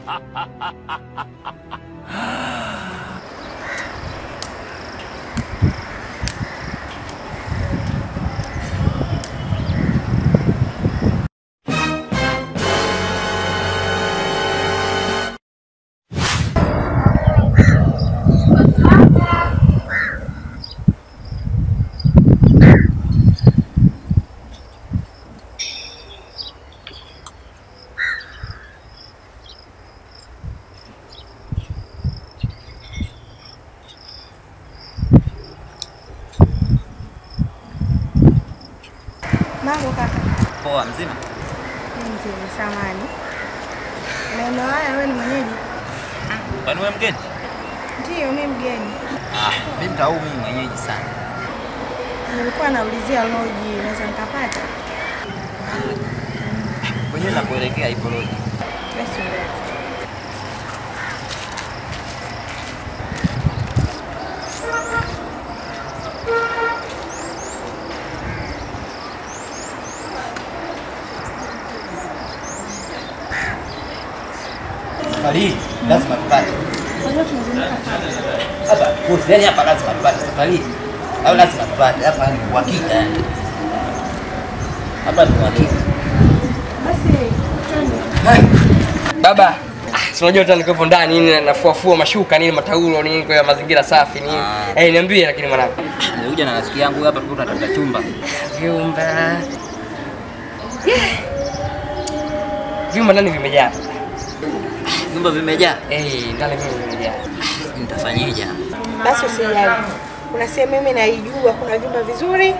Mambo kaka. Poa, mzima? Mzima, samani. Maeneo haya wewe ni mwenyeji? Kwani wewe mgeni? Ndiyo, mimi mgeni. Ah, mimi mtau mimi mwenyeji sana. Nilikuwa naulizia loji, naweza nikapata? Kwenye nakuelekea ipo loji. Basi ndio. Safari hii lazima tupate. Hapa kusi, yani hapa lazima tupate safari hii. Au lazima tupate. Hapa ni uhakika yani. Hapa ni uhakika. Basi twende. Baba, si unajua tena niko ndani nini nafuafua mashuka nini mataulo nini kwa mazingira safi nini. Ah. Eh, niambie lakini mwanangu. Nilikuja na rafiki yangu hapa tulikuwa tunatafuta chumba. Vyumba. Yeah. Vyumba ndani vimejaa. Vyumba vimejaa. Eh, ndani vyumba vimejaa. Nitafanyaje hapa? Basi usijali. Kuna sehemu mimi naijua, kuna vyumba vizuri.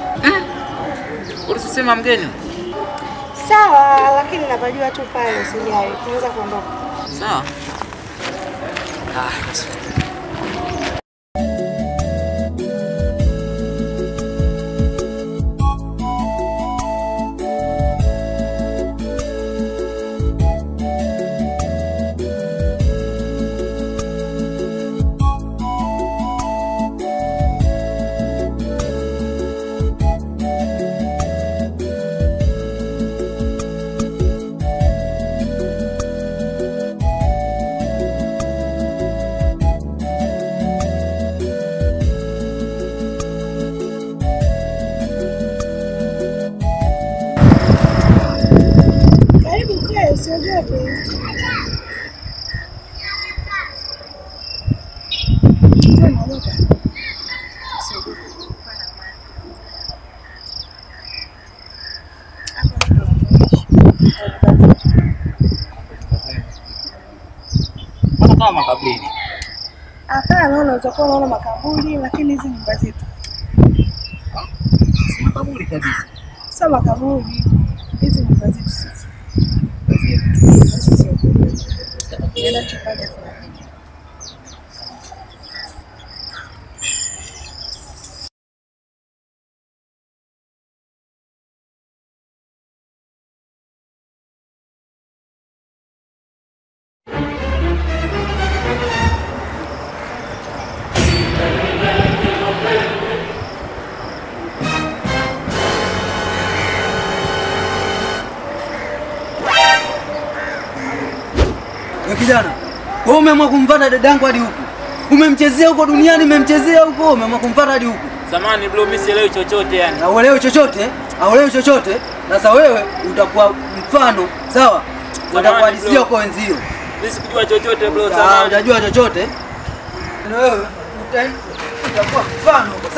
Ulisema mgeni? Sawa, lakini napajua tu pale, usijali. Tunaweza kuondoka. Sawa. Ah, basi. Karibu kae, usiogope. Kama kama makaburi. Hapana, unaweza kuwa unaona makaburi, lakini hizi nyumba zetu Makaburi kabisa. sio makaburi, hizi nyumba zetu sisi. Sisi Nenda tupande fulani. We kijana, wewe umeamua kumfuata dadangu hadi huku, umemchezea huko duniani, umemchezea huko, umeamua kumfuata hadi huku, Samani bro, mimi sielewi chochote yani. na uelewi chochote, auelewi chochote. Sasa wewe utakuwa mfano, sawa? Utakuhadisia bro. huko wenzio, Mimi sikujua chochote bro, Ah, samani. utajua chochote. Na wewe uta- utakuwa mfano